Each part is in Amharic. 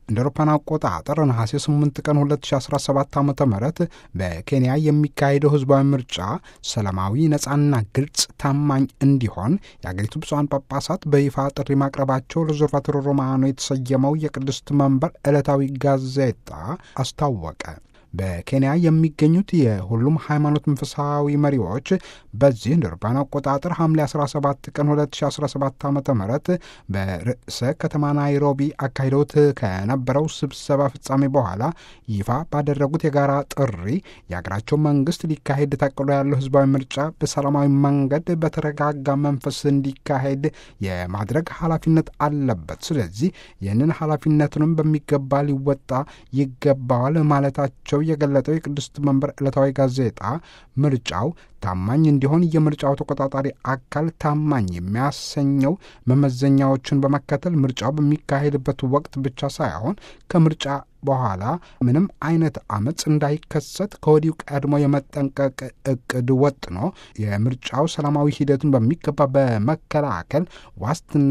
እንደ አውሮፓውያን አቆጣጠር ነሐሴ 8 ቀን 2017 ዓ ም በኬንያ የሚካሄደው ህዝባዊ ምርጫ ሰላማዊ፣ ነጻና ግልጽ፣ ታማኝ እንዲሆን የአገሪቱ ብፁዓን ጳጳሳት በይፋ ጥሪ ማቅረባቸው ሪዞርቫቶሮ ሮማኖ የተሰየመው የቅድስት መንበር ዕለታዊ ጋዜጣ አስታወቀ። በኬንያ የሚገኙት የሁሉም ሃይማኖት መንፈሳዊ መሪዎች በዚህ እንደ አውሮፓውያን አቆጣጠር ሐምሌ 17 ቀን 2017 ዓ ም በርዕሰ ከተማ ናይሮቢ አካሂደውት ከነበረው ስብሰባ ፍጻሜ በኋላ ይፋ ባደረጉት የጋራ ጥሪ የሀገራቸው መንግስት ሊካሄድ ታቅዶ ያለው ህዝባዊ ምርጫ በሰላማዊ መንገድ በተረጋጋ መንፈስ እንዲካሄድ የማድረግ ኃላፊነት አለበት። ስለዚህ ይህንን ኃላፊነቱንም በሚገባ ሊወጣ ይገባዋል ማለታቸው የገለጠው የቅድስት መንበር ዕለታዊ ጋዜጣ ምርጫው ታማኝ እንዲሆን የምርጫው ተቆጣጣሪ አካል ታማኝ የሚያሰኘው መመዘኛዎችን በመከተል ምርጫው በሚካሄድበት ወቅት ብቻ ሳይሆን ከምርጫ በኋላ ምንም አይነት አመፅ እንዳይከሰት ከወዲሁ ቀድሞ የመጠንቀቅ እቅድ ወጥኖ የምርጫው ሰላማዊ ሂደቱን በሚገባ በመከላከል ዋስትና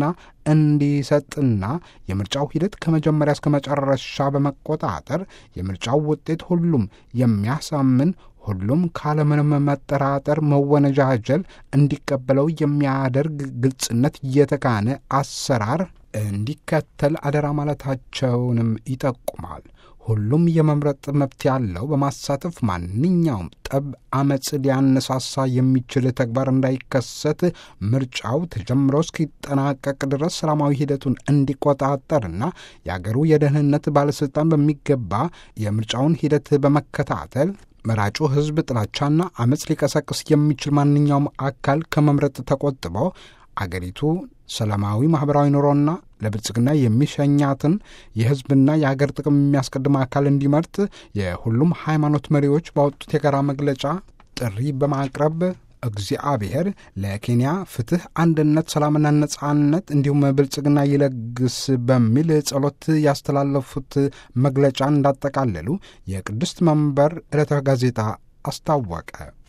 እንዲሰጥና የምርጫው ሂደት ከመጀመሪያ እስከ መጨረሻ በመቆጣጠር የምርጫው ውጤት ሁሉም የሚያሳምን ሁሉም ካለምንም መጠራጠር መወነጃጀል እንዲቀበለው የሚያደርግ ግልጽነት የተካነ አሰራር እንዲከተል አደራ ማለታቸውንም ይጠቁማል። ሁሉም የመምረጥ መብት ያለው በማሳተፍ ማንኛውም ጠብ፣ አመፅ ሊያነሳሳ የሚችል ተግባር እንዳይከሰት ምርጫው ተጀምሮ እስኪጠናቀቅ ድረስ ሰላማዊ ሂደቱን እንዲቆጣጠርና የአገሩ የደህንነት ባለሥልጣን በሚገባ የምርጫውን ሂደት በመከታተል መራጩ ሕዝብ ጥላቻና አመፅ ሊቀሰቅስ የሚችል ማንኛውም አካል ከመምረጥ ተቆጥቦ አገሪቱ ሰላማዊ ማኅበራዊ ኑሮና ለብልጽግና የሚሸኛትን የሕዝብና የአገር ጥቅም የሚያስቀድም አካል እንዲመርጥ የሁሉም ሃይማኖት መሪዎች ባወጡት የጋራ መግለጫ ጥሪ በማቅረብ እግዚአብሔር ለኬንያ ፍትሕ፣ አንድነት፣ ሰላምና ነጻነት እንዲሁም ብልጽግና ይለግስ በሚል ጸሎት ያስተላለፉት መግለጫ እንዳጠቃለሉ የቅድስት መንበር ዕለታዊ ጋዜጣ አስታወቀ።